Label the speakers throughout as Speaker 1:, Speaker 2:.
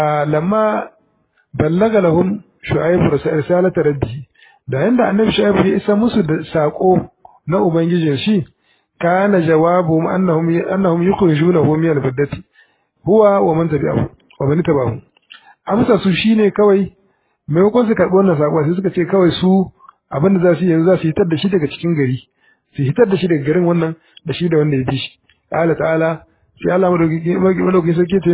Speaker 1: lamma ballaga lahum shu'aib risalata rabbi da yanda annabi shu'aib ya isa musu da sako na ubangijin shi kana jawabu annahum annahum yukhrijunahu min al-baddati huwa wa man tabi'ahu wa man tabi'ahu amsa su shine kawai maimakon su karɓi wannan sako sai suka ce kawai su abin da za su yi yanzu za su hitar da shi daga cikin gari su hitar da shi daga garin wannan da shi da wanda ya bi shi ta'ala ta'ala sai Allah madaukakin sarki ce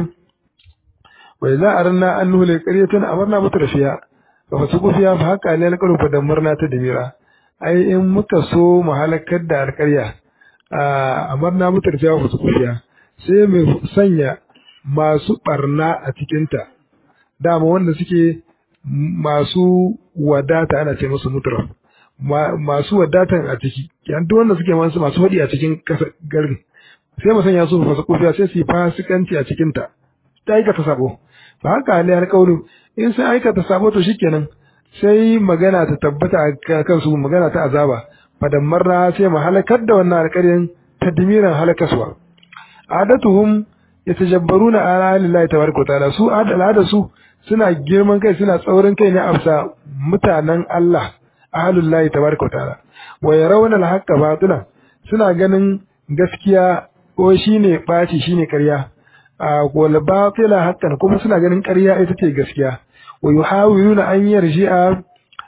Speaker 1: wa idza aranna an nuhli qaryatan amarna mutrafiya fa fasuku fiya fa haqa lil qalu fa damarna ta dimira ai in muka so mu halakar da alƙarya amarna mutrafiya fa fasuku fiya sai mu sanya masu barna a cikinta dama wanda suke masu wadata ana ce musu mutraf masu wadatan a ciki yan duk wanda suke masu masu hadi a cikin garin sai mu sanya su fasa kufiya sai su yi fasikanci a cikin ta ta aikata sabo fa haka hali alƙawlu in sai aikata sabo to shikenan sai magana ta tabbata a kansu magana ta azaba fadan marra sai mu halakar da wannan alƙaryan tadmiran halakaswa adatuhum yatajabbaruna ala lillahi tabaraka wa ta'ala su al'ada su suna girman kai suna tsaurin kai ne afsa mutanen Allah ahlullahi tabaraka wa ta'ala wa yarawna al-haqqa batilan suna ganin gaskiya ko shine baci shine ƙarya a wal batila haqqan kuma suna ganin ƙarya ita ce gaskiya wa yuhawiluna an yarji'a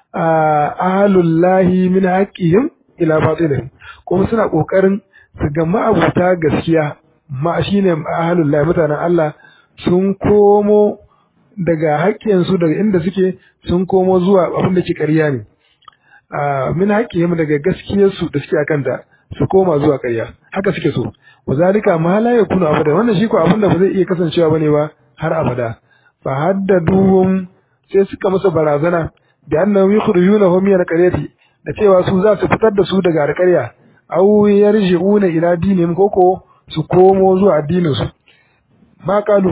Speaker 1: ahlullahi min haqqihim ila batilihim kuma suna kokarin su ga ma'abuta gaskiya ma shine ahlullahi mutanen Allah sun komo daga haƙƙinsu daga inda suke sun komo zuwa abin da ke ƙarya ne min haƙƙihim daga gaskiyarsu da suke akanta su koma zuwa ƙarya haka suke so wa zalika ma la yakunu abada wannan shi ko abin da ba zai iya kasancewa bane ba har abada fa haddaduhum sai suka masa barazana da annahum yukhrijunahum min alqaryati da cewa su za su fitar da su daga alƙarya aw yarji'una ila dinihim koko su komo zuwa addinin su ma kalu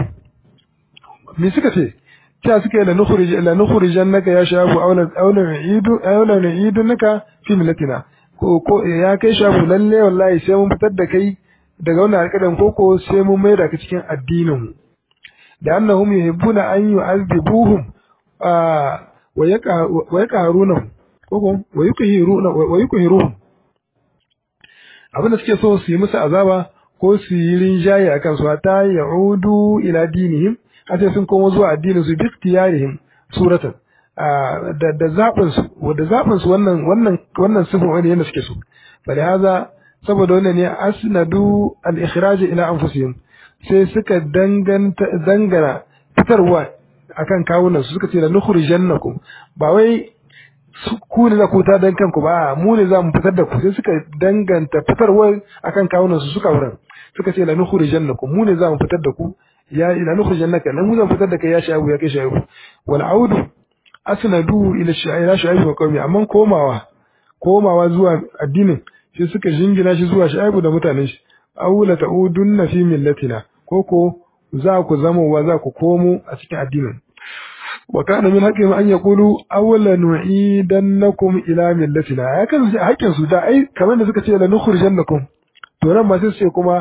Speaker 1: me suka ce ta suka yi la nukhrij la nukhrijannaka ya shabu aw la aw la nu'idu aw la nu'idunaka fi millatina ko ko ya kai shabu lalle wallahi sai mun fitar da kai daga wannan alƙadan koko sai mun maida ka cikin addinin mu da annahum yuhibbuna an yu'adhibuhum wa yaqa wa yaqaruna koko wa yuqhiruna wa yuqhiruhum abinda suke so su yi musu azaba ko su yi rinjaye akan su ta ya'udu ila dinihim har sai sun komo zuwa addinin su bi tiyarihim suratan da da zabin su da zabin su wannan wannan wannan sifin wani yanda suke so bali haza saboda wannan ne asnadu al-ikhraj ila anfusihim sai suka danganta dangana fitarwa akan kawunan su suka ce la nukhrijannakum ba wai ku ne za ku ta dan kanku ba mu ne za mu fitar da ku sai suka danganta fitarwa akan kawunan su suka wurin suka ce la nukhrijannakum mu ne za mu fitar da ku ya ila nukhrijannaka lan mu za mu fitar da kai ya shayu ya kai shayu wal audu asnadu ila ila shayu wa qaumi amma komawa komawa zuwa addinin sai suka jingina shi zuwa shayu da mutanen shi aula ta'udunna fi millatina koko za ku zama wa za ku komo a cikin addinin wa kana min haqqihim an yaqulu awla nu'idannakum ila millatina ya kan haƙƙin su da ai kamar da suka ce la nukhrijannakum to nan ma sai su ce kuma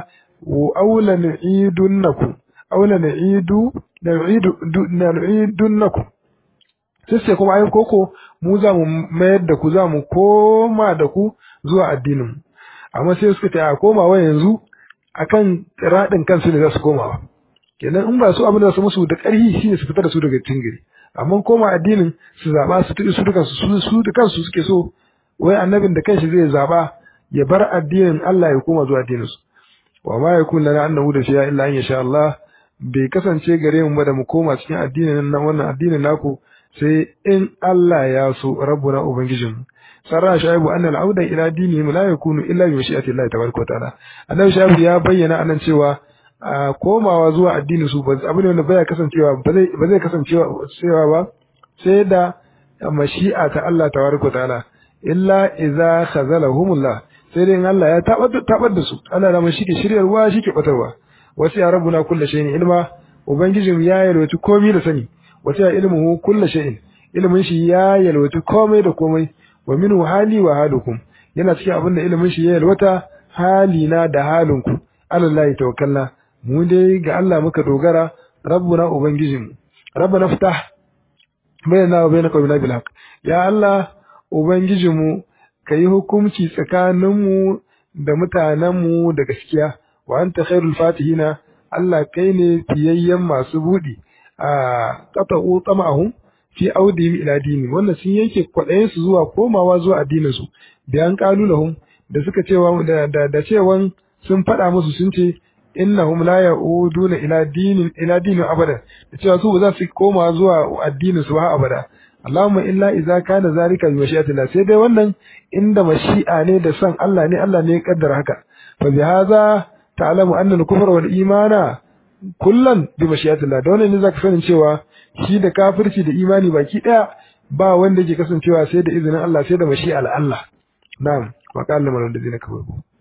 Speaker 1: awla nu'idunnakum awla nu'idu nu'idu nu'idunnakum sai sai kuma ai koko mu za mu mayar da ku za mu koma da ku zuwa addinin amma sai suka ce a komawa yanzu akan radin kansu ne za su komawa kenan in ba su abin da su musu da ƙarfi shine su fitar da su daga cikin gari amma koma addinin su zaba su tuɗi su duka su su da kansu suke so wai annabin da kanshi zai zaba ya bar addinin Allah ya koma zuwa addinin su wa ma yakun lana an nahuda fiya illa an yasha Allah bai kasance gare mu ba da mu koma cikin addinin nan wannan addinin naku sai in Allah ya so rabbuna ubangijinmu sarra shaibu anna al-auda ila dinihim la yakunu illa bi mashi'ati Allah tabaraka wa ta'ala annabi shaibu ya bayyana anan cewa komawa zuwa addinin su abu ne wanda baya kasancewa ba zai ba zai kasancewa cewa ba sai da mashi'a ta Allah tabaraka ta'ala illa idza khazalahumullah sai dai Allah ya tabar tabar da su Allah da shi ke shiryarwa shi ke batarwa wasu ya rabbuna kullu shay'in ilma ubangijin ya yalwaci komai da sani wasu ya ilmuhu kullu shay'in ilmin shi ya yalwaci komai da komai wa minhu hali wa halukum yana cikin abin da ilmin shi ya yalwata halina da halinku alallahi tawakkalna mu dai ga Allah muka dogara rabbuna ubangijinmu rabbana ftah bainana wa bainaka bil haqq ya Allah ubangijinmu kayi hukunci tsakaninmu da mutanenmu da gaskiya wa anta khairul fatihina Allah kai ne fiyayyen masu budi a qata'u tama'ahum fi audihim ila dini wannan sun yanke kwaɗayin su zuwa komawa zuwa addinin su bayan qalu lahum da suka cewa da da, da cewan sun faɗa musu sun ce innahum la ya'uduna ila dinin ila dinin abada da cewa su ba za su koma zuwa addinin su ba abada Allahumma illa idza kana zalika bi mashi'atillah sai dai wannan inda mashi'a ne da son Allah ne Allah ne ya kaddara haka fa bi hadha ta'lamu anna al-kufra wal imana kullan bi mashi'atillah da wannan ne zaka sanin cewa shi da kafirci da imani baki daya ba wanda yake kasancewa sai da izinin Allah sai da mashi'ar Allah na'am wa qala man ladina kafaru